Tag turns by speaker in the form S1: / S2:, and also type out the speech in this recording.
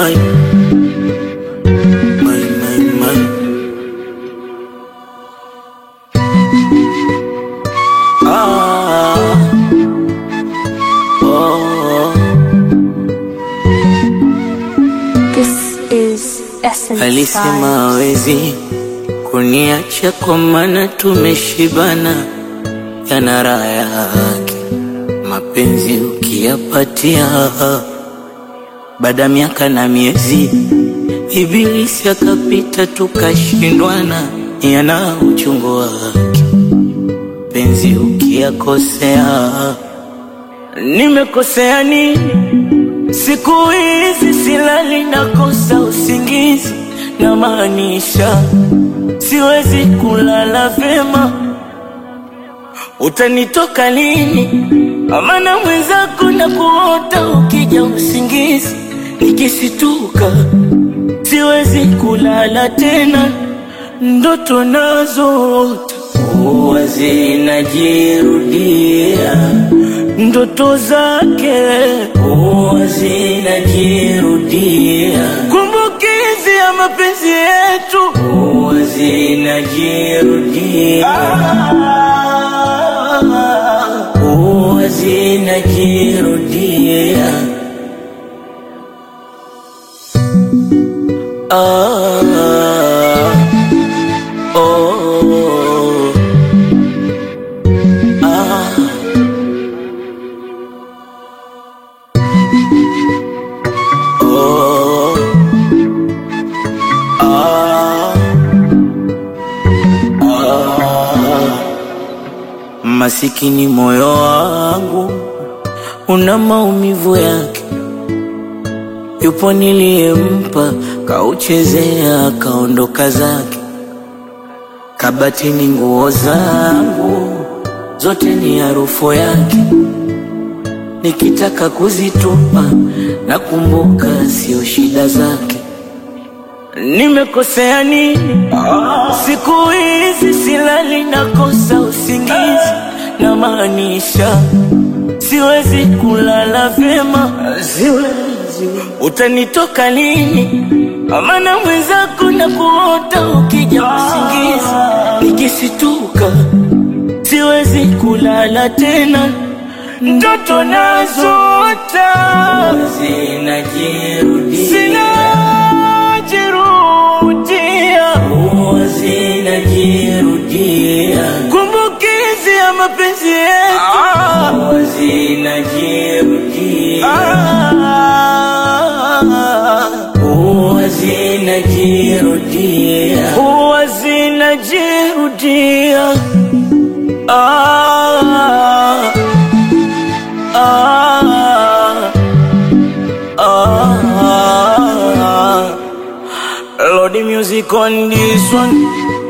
S1: my, my, my, my. Ah, oh,
S2: This is Essence
S1: alisema
S2: Vibes.
S1: hawezi kuniacha kwa maana tumeshibana, yana raha yake mapenzi ukiyapatia, baada ya miaka na miezi Ibilisi akapita tukashindwana, yana uchungu wake penzi ukiyakosea. Nimekosea nini? Siku hizi silali, nakosa usingizi, na maanisha siwezi kulala vyema. Utanitoka lini? Amana mwenzako na kuota ukija usingizi, nikisituka siwezi kulala tena, ndoto nazoota huwa zinajirudia, ndoto zake huwa zinajirudia, kumbukizi ya mapenzi yetu huwa zinajirudia, huwa zinajirudia. Ah, oh, ah. Oh, ah, ah. Masikini moyo wangu una maumivu yake, yupo niliyempa kauchezea kaondoka zake, kabatini nguo zangu zote ni harufu yake nikitaka kuzitupa nakumbuka sio shida zake. Nimekosea nini? Siku hizi silali, nakosa usingizi, na maanisha siwezi kulala vyema. Utanitoka lini? Amana mwenzako na kuota ukija usingizi, nikisituka siwezi kulala tena, ndoto nazoota zinajirudia, zinajirudia, huwa zinajirudia, kumbukizi ya mapenzi yetu huwa zinajirudia, huwa zinajirudia, huwa zinajirudia. Ah, ah, ah. Lord, the music on this one.